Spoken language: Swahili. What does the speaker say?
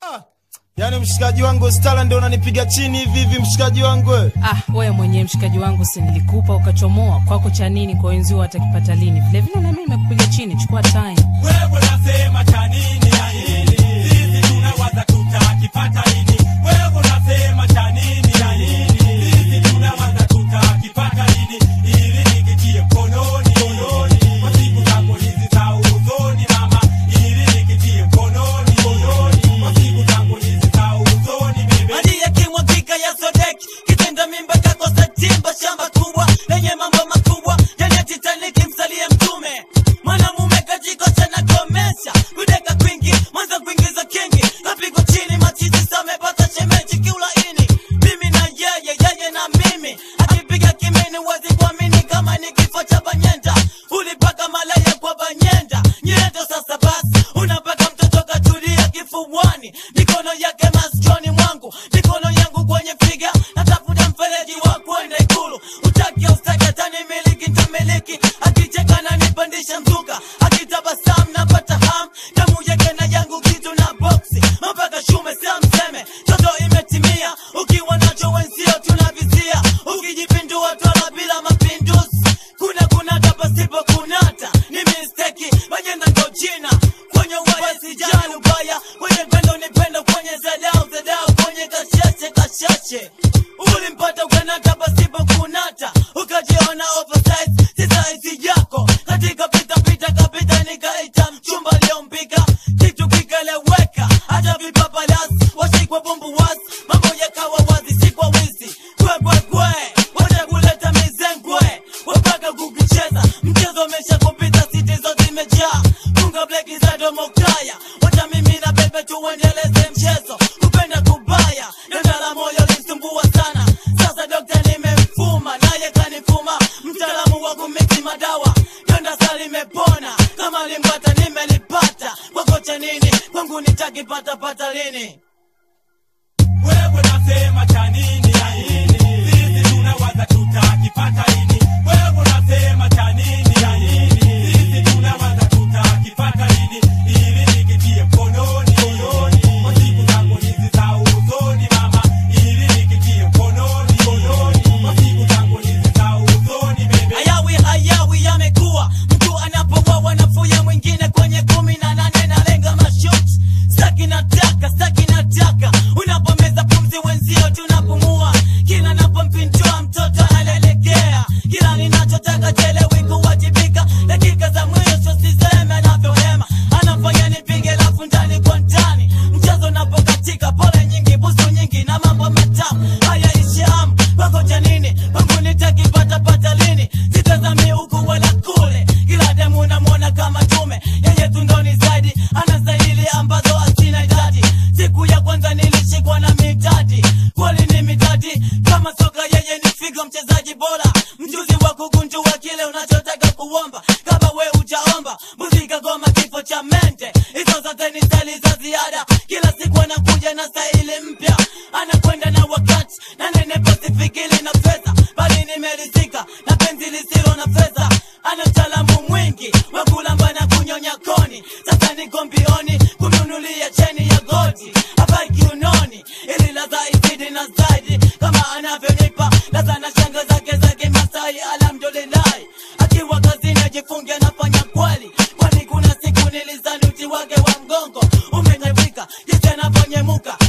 Yaani mshikaji wangu Stala ndio unanipiga chini hivi hivi mshikaji wangu. we. Ah, wewe mwenyewe mshikaji wangu, si nilikupa ukachomoa kwako cha nini? Kwa wenzio watakipata lini? Vile vile na mimi nimekupiga chini, chukua time. wewe unasema cha nini ya hili sisi tunawaza tutakipata lini wewe unasema cha nini ya hili sisi tunawaza tutakipata lini ili nikitie mkononi mkononi kwa siku zako hizi za uzoni mama ili nikitie mkononi mkononi kwa siku zako hizi za uzoni bebe Hadi yakimwagika ya Sodeki kitenda mimba kakosa timba shamba kubwa lenye mambo makubwa yani ya Titanic msalie mtume mwanamume kajikosha na komesha kudeka kwingi mwanza kuingiza kingi kapigwa chini machizi samepata shemeji kiulaini mimi na yeye yeye na mimi akipiga kimini wezi kuamini kama ni kifo cha banyenda ulipaka malaya kwa banyenda nyendo sasa basi unapaka mtoto katulia kifuani mikono yake masikioni mwangu mikono yangu kwenye figa natafuta mfereji wa kwenda ikulu utaki ustaki atani miliki ntamiliki akicheka na nipandisha mzuka akitabasamu napata ham damu yake na yangu kitu na boksi mpaka shume sia mseme toto imetimia ukiwa nacho wenzio tunavizia ukijipindua twala bila mapinduzi kuna kunata pasipo kunata ni misteki majenda ndo jina kwenye ubaya sijali ubaya kwenye pendo ni pendo kwenye zadau zadau kwenye kashashe kashashe ulimpata ukanata pasipo kunata ukajiona oversize si saizi yako katika pita pita kapita nikaita mchumba aliompika kitu kikaleweka hata vipapalasi washikwa bumbuwasi mambo yakawa wazi si kwa wizi kwekwe wacha kuleta mizengwe wapaka kukicheza mchezo umesha kupita siti zote zimejaa funga bleki za domokaya wacha mimi na bebe tuendeleze mchezo kupenda kubaya donda la moyo lisumbua sana sasa dokta nimemfuma naye kanifuma mtaalamu wa kumiksi madawa donda sa limepona kama limbata nimelipata kwakocha nini kwangu nitakipata pata lini wewe unasema cha nini ya hili sisi tunawaza tutakipata lini wewe unasema cha nini ya hili sisi tunawaza tutakipata lini ili nikitie mkononi mkononi kwa siku zako hizi za uzoni mama ili nikitie mkononi mkononi kwa siku zako hizi za uzoni bebe hayawi hayawi yamekuwa mtu anapowawa nafuya mwingine kwenye kumi na nane nalenga mashot staki nataka staki nataka unapomeza pumzi wenzio tunapumua kila napompindua mtoto analelekea kila ninachotaka chelewi kuwajibika dakika za mwisho siseme anavyohema anafanya nipige lafu ndani kwa ndani mchezo unapokatika pole nyingi busu nyingi na mambo matamu haya ishamu pakocha nini pangu nitakipata pata lini sitazami huku wala kule kila demu namwona kama tume yeye tundoni zaidi anastahili ambazo asina idadi siku ya kwanza nilishikwa na mitadi kweli ni mitadi kama soka yeye ni figo mchezaji bora mjuzi wa kugundua kile unachotaka kuomba kama we ujaomba muzika goma kifo cha mente hizo zote ni stali za ziada kila siku anakuja na staili mpya anakwenda na wakati na nene pasifikili na fedha bali nimerizika na penzi lisilo na fedha ana utaalamu mwingi wa kulamba na kunyonya koni sasa niko mbioni kumnunulia cheni ya goti hapa kiunoni ili ladha izidi na zaidi kama anavyonipa ladha na shanga zake zake masai alhamdulillahi akiwa kazini ajifunge anafanya kweli kwani kuna siku nilizani uti wake wa mgongo umenyevika jinsi anavyonyemuka